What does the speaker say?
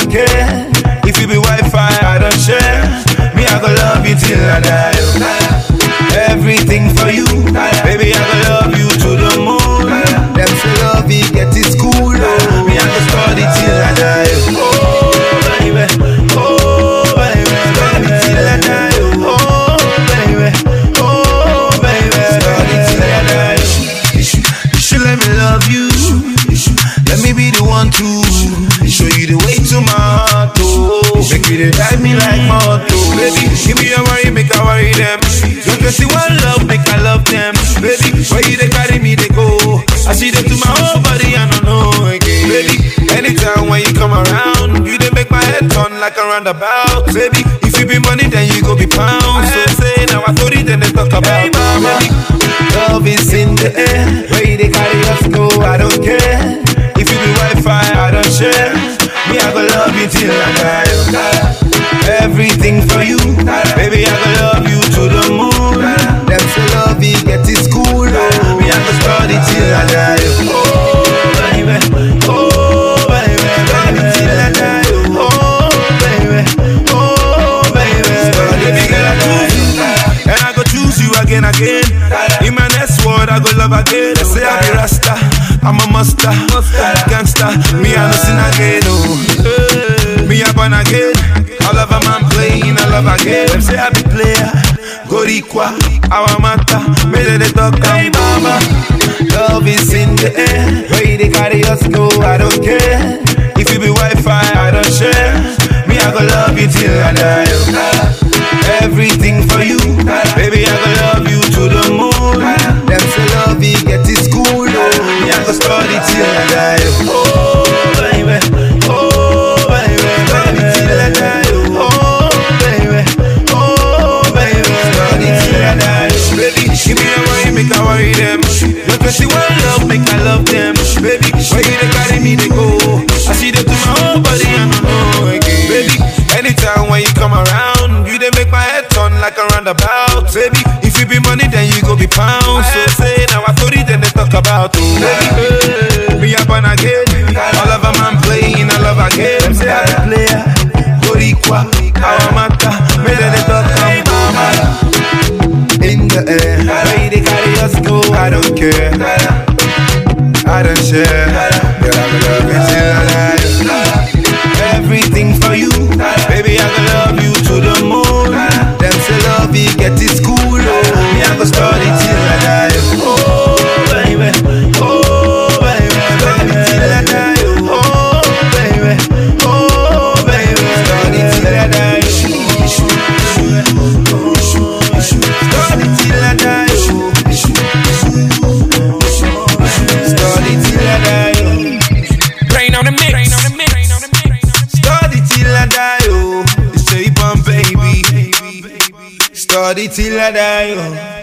don't care. If you be Wi-Fi, I don't share. Me, I go love you till I die. oh. Everything for you, baby, I go love you to the moon. Them say love it, get it cool. oh. Me, I go study till I die. Oh, baby, oh, baby, study till I die. Oh, baby, oh, baby, study till I die. You should, you should let me love you. Let me be the one to show you the way to my heart. Oh, make you dey drive me like moto. Baby, give me your worry, make I worry them. Don't just see one love, make I love them. Baby, where you they carry me, they go. I see them to my whole body, I don't know again. Baby, anytime when you come around, you they make my head turn like a roundabout. Baby, if you be money, then you go be pounds. So say now I told you, then they talk about. Hey, mama. Love is in the air, where you they carry us go, I don't care. If you be Wi-Fi, I don't share. Me, I go love you till I die. oh. Everything for you, baby, I go love you to the moon. Them say love it, get it cool. Oh. Me, I go study till I die. Oh, baby, oh, baby, study till I die. Oh, baby, oh, baby, study till I die. And I go choose you again, again. In my next word, I go love again. They say I be Rasta, I'm a master, gangster. Me, I no sin again, oh. Me, I born again. I love a man playing, I love again. Them say I be player, Gorikwa, our matter. Me, they they talk, hey, mama. Love is in the air. Where they carry us go, I don't care. If you be Wi-Fi, I don't share. Me, I go love you till I die. oh. Everything for you, baby. I go love you to the moon. Them say love it, get it cool. Oh. Me, I go study till I die. Oh, baby, oh, baby, study till I die. Oh, baby, oh, baby, study till I die. Baby, give me a worry, make I worry them. Don't you see one love, make I love them. Baby, where you they carry me, they go. I see them to my whole body, I don't know again. Baby, anytime when you come around, you they make my head turn like a roundabout. Baby, if you be money, then you go be pounds. So say now I told you, then they talk about oh. Baby, me up on again. I love a man playing, I love again. Them say I be player, Boricua, our matter. Me then they talk about mama. In the air, where they carry us go, I don't care. I don't share. Girl, I will love you till I die. Everything for you, baby. I will love you to the moon. Them say love it, get it cool. Oh. Me, I go study till I die. Oh, baby. Oh, baby. Study till I die. Oh, baby. Oh, baby. Study till I die. Study till I die. Study till I die. Rain on the mix. Rain on the mix. Rain on the mix. Study till I die, oh. It's a baby. Study till I die, oh.